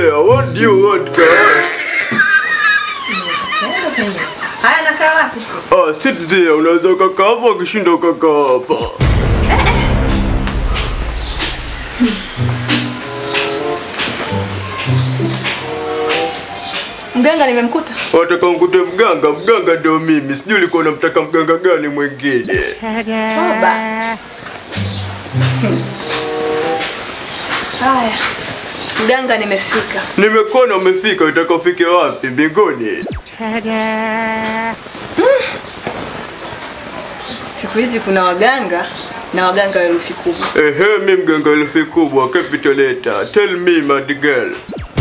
there. What do you want, girl? Sijaenda penyewe. Haya nakaa wapi? Ah, sit there. Unaweza ukakaa hapa ukishinda ukakaa hapa. Mganga nimemkuta. Wataka mkute mganga? Mganga ndio mimi. Sijui ulikuwa unamtaka mganga gani mwingine. Toba. Haya. Mganga nimefika. Nimekuona umefika, unataka ufike wapi? Mbinguni? Siku hizi kuna waganga na waganga wa herufi kubwa. Ehe, mi mganga elfi kubwa, capital letter. Tell me, mad girl.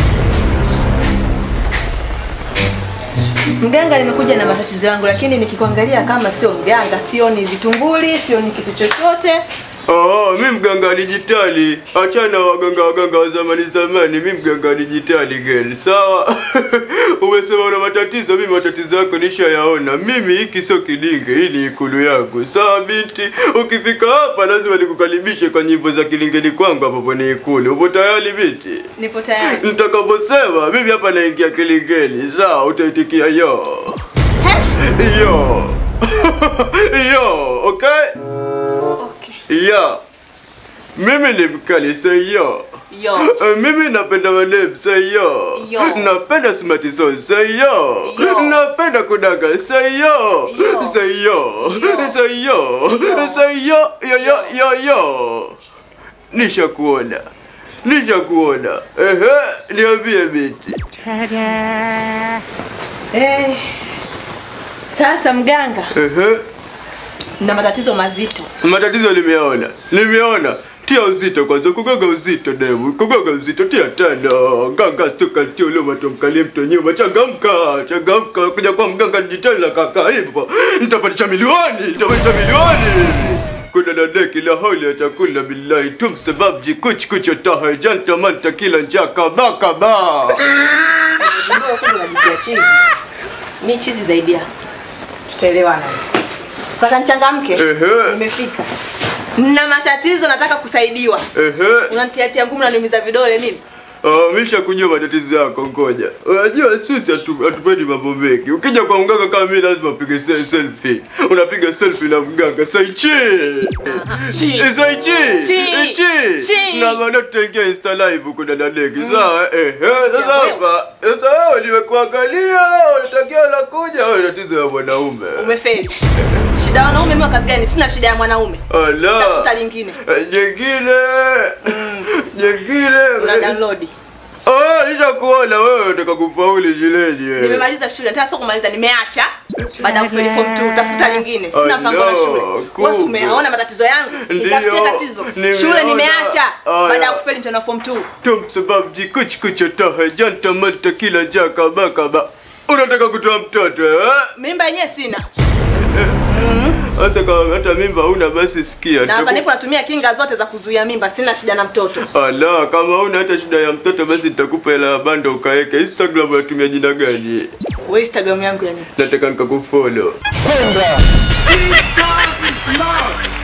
Mganga nimekuja na matatizo yangu, lakini nikikuangalia kama sio mganga, sioni vitunguli, sioni kitu chochote. Oh, mi mganga dijitali. Achana waganga waganga wa zamani zamani, mi mganga dijitali girl. Sawa? Umesema una matatizo, mimi matatizo yako nishayaona. Mimi hiki sio kilinge, hii ni ikulu yangu. Sawa binti, ukifika hapa lazima nikukaribishe kwa nyimbo za kilingeni kwangu hapo kwenye ikulu. Upo tayari binti? Nipo tayari. Nitakaposema mimi hapa naingia kilingeni, sawa? Utaitikia yo. Yo. yo, okay? Okay. Ya. Mimi ni mkali say yo. Yo. Eh, Mimi napenda madem say yo. Yo. Napenda smart song say yo. Yo. Napenda kudanga say yo. Yo. Say yo. Yo. Say yo. Yo. Say yo yo yo yo yo. Nishakuona. Nishakuona. Ehe, niambie binti. Eh. Sasa mganga, Ehe. na matatizo mazito. Matatizo nimeona. Nimeona. Tia uzito kwanza, kugoga uzito demu, kugoga uzito, tia tano. Ganga stuka tio leo matomkalie mto nyuma, changamka, changamka, kuja kwa mganga dijitali na kaka hivyo. Nitapatisha milioni, nitapatisha milioni. Kuna na deki la hauli ya chakula billahi tum sabab ji kuch kuch taha janta manta kila njaka baka ba. Unajua kumbe unajitia chizi. Mi chizi zaidi yako. Tutaelewana. Sasa nichangamke. Ehe. Nimefika. Na matatizo nataka kusaidiwa. Ehe. Unanitiatia ngumu na niumiza vidole mimi. Ah, misha kujua matatizo yako, ngoja. Unajua sisi hatu- hatupendi mambo mengi. Ukija kwa mganga kama mimi lazima upige se- selfie. Unapiga selfie na mganga saichi. Chi. Eh, Saichi. Chi. Eh, chi. Chi. Na baadaye tutaingia Insta live huko dada Leki. Sawa? Eh, eh, sasa wewe. hapa. Sasa wewe nimekuangalia, unatakia la kuja, wewe tatizo ya mwanaume. Umefeli. Shida ya wanaume mimi wa kazi gani? Sina shida ya mwanaume. Ala. Tafuta lingine. Eh, Jengine. Jengine. Una download. Ah, nishakuona wewe unataka kufauli shuleni. eh. Nimemaliza shule, nataka sio kumaliza, nimeacha. Baada ya kufeli form 2, tafuta lingine. Sina Oh, mpango na no, shule. kumbe. Wewe umeona matatizo yangu? Nitafutie Ndiyo, tatizo. nimeona. Shule nimeacha. Aya. Baada ya kufeli tena form 2. Tum sababu jikuch kuchotaha janta manta kila jaka baka ba. Unataka kutoa mtoto eh? Mimba yenyewe sina. Hata kama hata mimba una basi sikia. Na hapa Nitaku- nipo natumia kinga zote za kuzuia mimba, sina shida na mtoto. Ala, kama una hata shida ya mtoto basi nitakupa hela ya bando ukaweke. Instagram unatumia jina gani? Wewe Instagram yangu ya nini? Nataka nikakufollow. Kwenda. Love